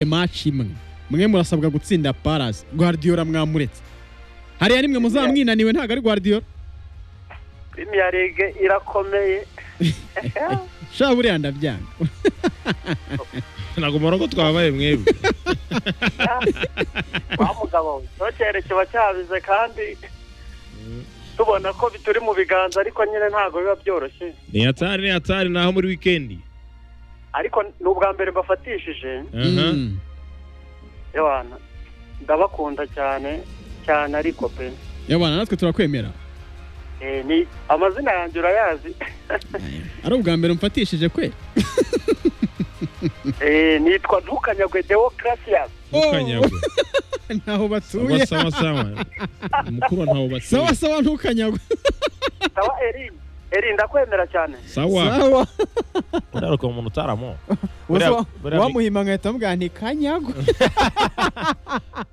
match imwe mwe murasabwa gutsinda Palace Guardiola mwamuretse hariya nimwe muzamwinaniwe ntabwo ari Guardiola Premier League irakomeye sha buriya ndabyanga ntabwo umurongo twabaye mwebwe wa mugabo ntukere kiba cyabize kandi tubona ko turi mu biganza ariko nyine ntabwo biba byoroshye ni hatari ni hatari ni aho muri wikendi ariko ni ubwa mbere bafatishije Aha. Mm. yabana ndabakunda cyane cyane ariko pe Yo bana natwe turakwemera Eh, ni amazina yanjye urayazi ari ubwa mbere mfatishije kwe Eh, nitwa ntukanyagwe dewokarasiyasi ntukanyagwe ntaho sawa batuye sawa sawa mukuru ntawo batuye sawa sawa ntukanyagwe sawa erin erin ndakwemera cyane sawa sawa uraruka umuntu utaramo Ubuse wa- buriya- wamuhima nkahita mubwira nti kanyagwe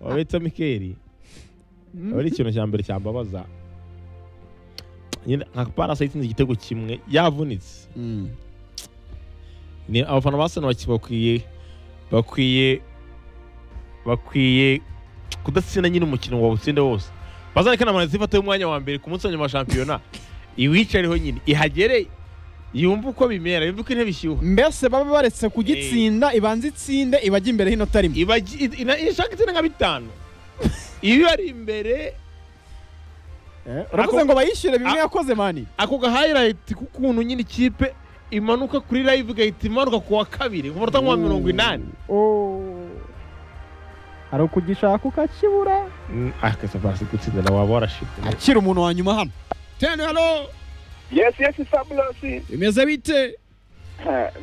wabitse mikeri aba ari ikintu cya mbere cyambabaza nyine nka parasa yitsinze igitego kimwe yavunitse Mm. ni abafana ba sena bakwiye bakwiye bakwiye kudatsinda nyine umukino wawutsinde wose bazareke na manezi ifata y'umwanya wa mbere ku munsi wa nyuma wa shampiyona iwicareho nyine ihagere yumve uko bimera yumve uko intebe ishyuha mbese baba baretse kugitsinda ibanza itsinde ibajya imbere hino tarimo iba gi- i- ina- ishaka itsinda nka bitanu iyo ari imbere uravuze Ako- ngo bayishyure bimwe A- yakoze mani ako gahayirayiti k'ukuntu nyine ikipe imanuka kuri live igahita imanuka ku wa kabiri ku munota nka mirongo inani hari ukugishaka ukakibura akasa barasi gutsinda na waba warashitse akira umuntu wa nyuma hano tene hano yesi yesi saburosi bimeze bite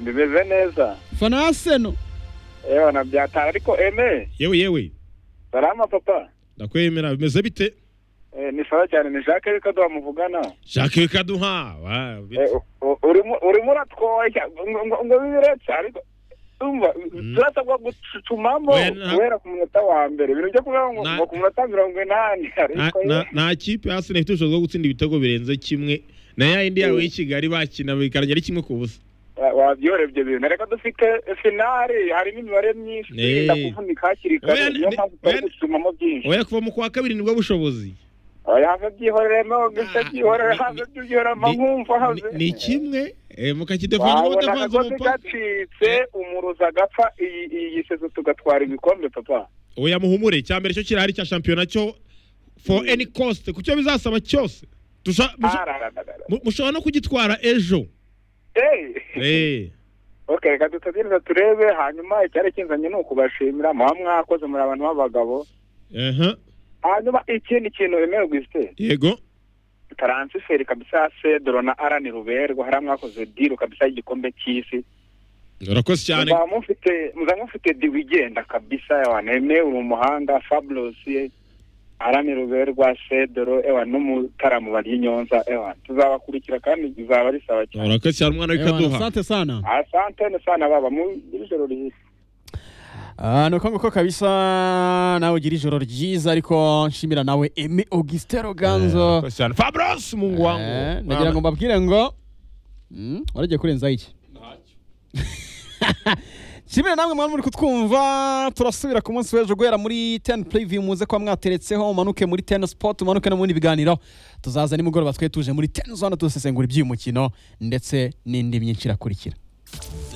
bimeze neza fana aseno yewe nabyatara ariko eme yewe yewe salama papa ndakwemera bimeze bite Eh, ni sawa cyane ni jacques reka duha muvugana jacques kaduha wa, Eh, bite. u- u- urimo urimo uratwoshya ngo ngo- ngo bibiretse ariko umva turasabwa gucucumamo Oya, na- guhera ku munota wa mbere ibintu byo kuvuga ngo Na- ngo ku munota mirongo inani Na- ariko na- nta kipe hasi ifite ubushobozi bwo gutsinda ibitego birenze kimwe na ya yindi yawe y'i kigali bakina bikarangira ari kimwe ku busa wa- wabyorebye ibintu reka dufite finari harimo imibare myinshi Eh. irinda kuvunika hakiri Oya, kare niyo ni- mpamvu turi oya, gucucumamo byinshi oya kuva mu kwa kabiri nibwo bushobozi oya have byihoreremo bise Ah, byihorere ni- have byihorera ni- mankumva have Ni- ni kimwe eh, mukakidefunga wabona mudavanze akagozi umupa gacitse umuruza agapfa iyi iyi sezo tugatwara ibikombe papa oya muhumure cya mbere cyo kirahari cya shampiyona cyo for any cost ku cyo bizasaba cyose Tusha- musha- Ararararara. mu- mushobora no kugitwara ejo Eh, Eh, ok reka dutegereze turebe hanyuma icyari kinzanye ni ukubashimira muba mwakoze muri abantu b'abagabo aha, hanyuma ikindi kintu remewe gusite yego taransiferi kabisa ya sedoro na arani ruberwa hariya mwakoze diru kabisa y'igikombe cy'isi urakoze cyane muzaba mufite muzaba mufite diwi igenda kabisa ewana remewe uri umuhanga fabulosi arani ruberwa sedoro ewana n'umutaramu barya inyonza ewana tuzabakurikira kandi bizaba ari sawa cyane urakoze cyane umwana w'ikaduha asante sana asante ni sana baba mu ijoro ryiza Ah, ni uko nguko kabisa nawe ugira ijoro ryiza ariko nshimira nawe emi augustin roganzo urakoze cyane fabros mungu Eh, wangu nagira ngo mbabwire ngo Mm, waragiye kurenzaho iki kimwe namwe mwari muri kutwumva turasubira ku munsi w'ejo guhera muri 10 preview muze kuba mwateretseho umanuke muri 10 sport umanuke no mu bindi biganiro tuzaza nimugoroba twe tuje muri 10 zone dusesengura iby'uyu mukino ndetse n'indi myinshi irakurikira